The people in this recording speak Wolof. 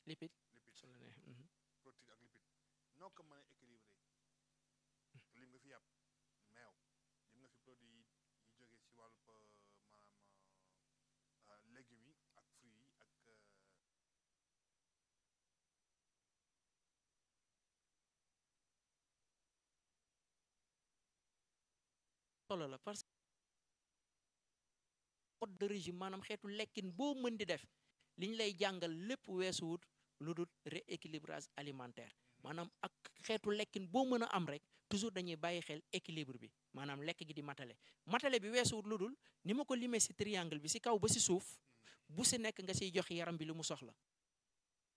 lipide lipide su la neex mhm. protéine ak lipide noo ko mën a équilibré lim nga fi yàpp meew lim nga fi produit yi yi jógee ci wàllu maanaam euh, légumes yi ak fruits yi ak euh, solo la parce que mode de régime maanaam xeetu lekkin boo mën di def liñ lay jàngal lépp weesuwut lu dul rééquilibrage alimentaire maanaam ak xeetu lekkin boo mën a am rek toujours dañuy bàyyi xel équilibre bi maanaam lekk gi di matale matale bi weesuwut lu dul ni ma ko limee si triangle bi si kaw ba si suuf bu si nekk nga siy jox yaram bi lu mu soxla